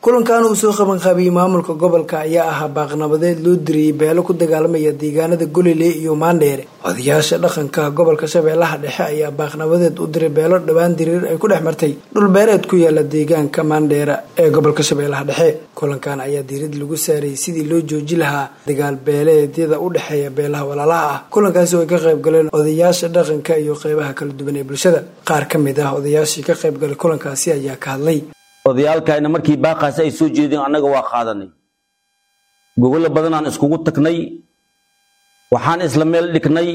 kulankan uu soo qabanqaabiyey maamulka gobolka ayaa ahaa baaqnabadeed loo diriyey beelo ku dagaalamaya deegaanada golile iyo maandheere odayaasha dhaqanka gobolka shabeellaha dhexe ayaa baaqnabadeed u diray beelo dhowaan diriir ay ku dhex martay dhulbeereed ku yaala deegaanka maandheera ee gobolka shabeellaha dhexe kulankan ayaa diirad lagu saarayay sidii loo jooji lahaa dagaal beeleedyada u dhexeeya beelaha walaalaha ah kulankaasi oo ay ka qayb galeen odayaasha dhaqanka iyo qeybaha kala duwan ee bulshada qaar ka mid ah odayaashii ka qayb galay kulankaasi ayaa ka hadlay odayaalkayna markii baaqaasi ay soo jeedeen annaga waa qaadanay gogolo badanaan iskugu tagnay waxaan isla meel dhignay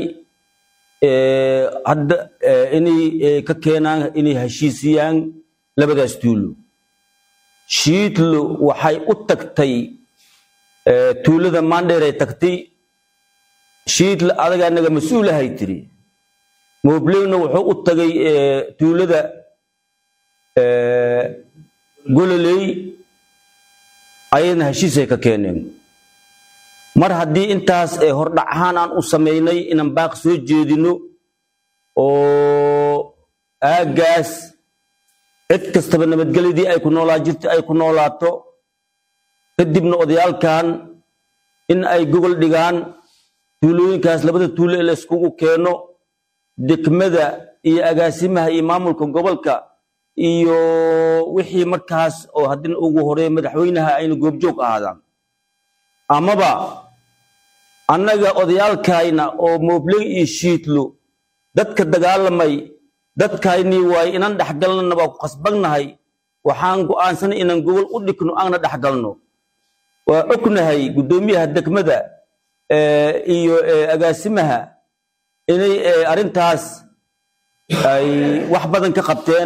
hadda inay ka keenaan inay heshiisiyaan labadaas tuulo shiidlo waxay u tagtay tuulada maandheeray tagtay shiidlo adaga anaga mas-uulahay tiri moblewna wuxuu u tagay tuulada gololey ayadna heshiisay ka keeneen mar haddii intaas hordhac ahaan aan u samaynay inaan baaq soo jeedino oo aaggaas cid kastaba nabadgelyadii ay ku noolaa jirta ay ku noolaato kadibna odayaalkan in ay gogol dhigaan tuulooyinkaas labada tuulo ee la iskugu keeno degmada iyo agaasimaha iyo maamulka gobolka iyo wixii markaas oo haddina ugu horeeya madaxweynaha ayna goobjoog ahaadaan amaba annaga odayaalkayna oo moobley iyo shiidlo dadka dagaalamay dadkaynii waaye inaan dhexgalnana waa ku khasbagnahay waxaan go'aansanay inaan gogol u dhigno aana dhexgalno waa ognahay guddoomiyaha degmada iyo agaasimaha inay arrintaas ay wax badan ka qabteen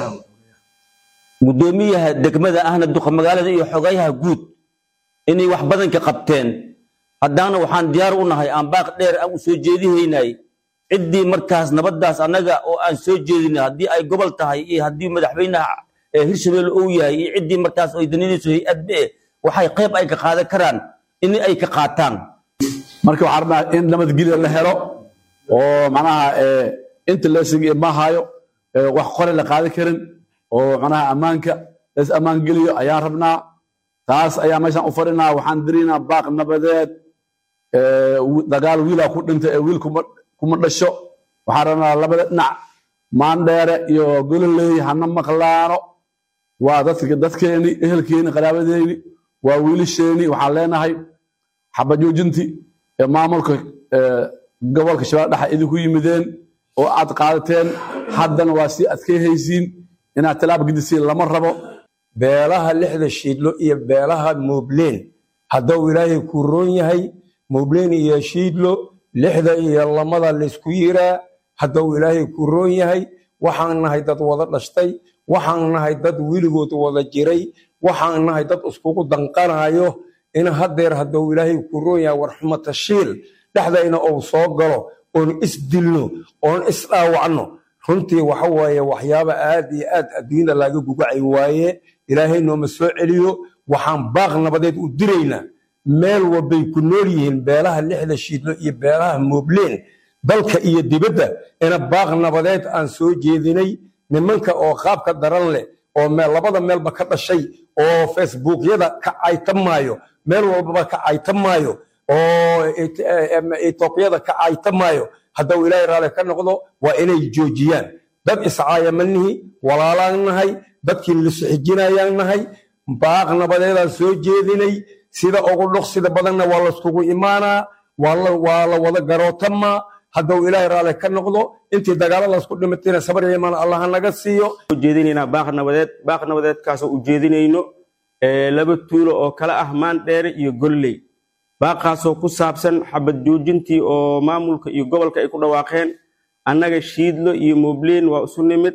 guddoomiyaha degmada ahna duqa magaalada iyo xogayaha guud inay wax badan ka qabteen haddaana waxaan diyaar u nahay aan baaq dheer aan u soo jeedihaynay ciddii markaas nabaddaas annaga oo aan soo jeedinay haddii ay gobol tahay iyo haddii madaxweynaha hirshabelle uu yahay iyo ciddii markaas ay daninayso hay-adbe waxay qayb ay ka qaadan karaan in ay ka qaataan marka waxaan rabnaa in nabadgelya la helo oo macnaha inta leesiga ma hayo wax qore la qaadan karin oo macnaha ammaanka las ammaan geliyo ayaan rabnaa taas ayaa meeshaan u fadhinaa waxaan diraynaa baaq nabadeed dagaal wiilaa ku dhintay ee wiil kuma dhasho waxaan rabnaa labada dhinac maandheere iyo gololey hana maqlaano waa dadkeeni ehelkeeni qaraabadeeni waa wiilasheeni waxaan leenahay xabajoojinti ee maamulka gobolka shabeelle dhexe idinku yimideen oo aad qaadateen haddana waa sii adkayhaysiin inaad talaab gedisiin lama rabo beelaha lixda shiidlo iyo beelaha mubleen hadduu ilaahay ku roon yahay mubleen iyo shiidlo lixda iyo lamada laysku yiraa hadduu ilaahay ku roon yahay waxaan nahay dad wada dhashtay waxaan nahay dad weligood wada jiray waxaan nahay dad iskugu danqanayo in haddeer hadduu ilaahay ku roon yahay warxmatashiil dhexdayna uu soo galo oon isdilno oon isdhaawacno runtii waxa waaye waxyaaba aad iyo aad adduunyada laga gugacay waaye ilaahay nooma soo celiyo waxaan baaq nabadeed u diraynaa meel walbay ku nool yihiin beelaha lixda shiidlo iyo beelaha moobleen dalka iyo dibadda ina baaq nabadeed aan soo jeedinay nimanka oo qaabka daran leh oo labada meelba ka dhashay oo facebookyada ka caytamaayo meel walbaba ka caytamaayo oo etoobiyada ka caytamaayo hadduu ilaahay raali ka noqdo waa inay joojiyaan dad iscaayamanihi walaalaan nahay dadkii lisxijinayaan nahay baaq nabadeedaan soo jeedinay sida ugu dhuqsida badanna waa layskugu imaanaa waa la wada garootamaa hadduu ilaahay raali ka noqdo intii dagaalo laysku dhimatayna sabar iyo imaan allah naga siiyo jeedinaynaa baaq nabadeed baaq nabadeedkaasoo u jeedinayno laba tuulo oo kala ah maandheere iyo golley baaqaasoo ku saabsan xabad joojintii oo maamulka iyo gobolka ay ku dhawaaqeen annaga shiidlo iyo mubleen waa isu nimid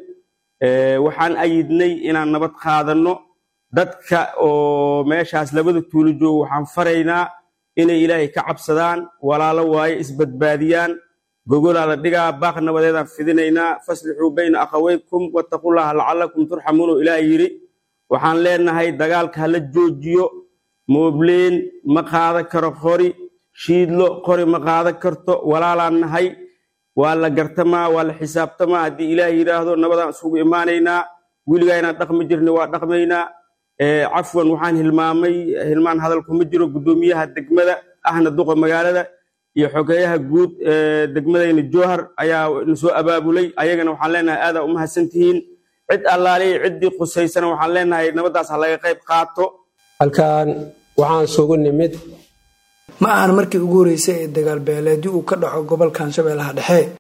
waxaan ayidnay inaan nabad qaadanno dadka oo meeshaas labada tuulo joogo waxaan faraynaa inay ilaahay ka cabsadaan walaalo waaye isbadbaadiyaan gogolaa la dhigaa baaq nabadeedaan fidinaynaa faslixuu bayna akhawaykum wattaqullaha lacalakum turxamuun oo ilaah yidhi waxaan leenahay dagaalka hala joojiyo moobleen ma qaadan karo qori shiidlo qori ma qaadan karto walaalaan nahay waa la gartamaa waa la xisaabtamaa haddii ilaah yidhaahdo nabadaan isugu imaanaynaa weligaa inaan dhaqmi jirna waa dhaqmaynaa cafwan waxaan hilmaamay hilmaan hadal kuma jiro guddoomiyaha degmada ahna duqa magaalada iyo xogeeyaha guud degmadayna jowhar ayaa na soo abaabulay ayagana waxaan leenahay aadaa u mahadsantihiin cid allaaliya ciddii qusaysana waxaan leenahay nabaddaas ha laga qayb qaato halkan waxaan sugu nimid ma ahan markii ugu horreysay ee dagaal beeleedyo uu ka dhaco gobolkan shabeellaha dhexe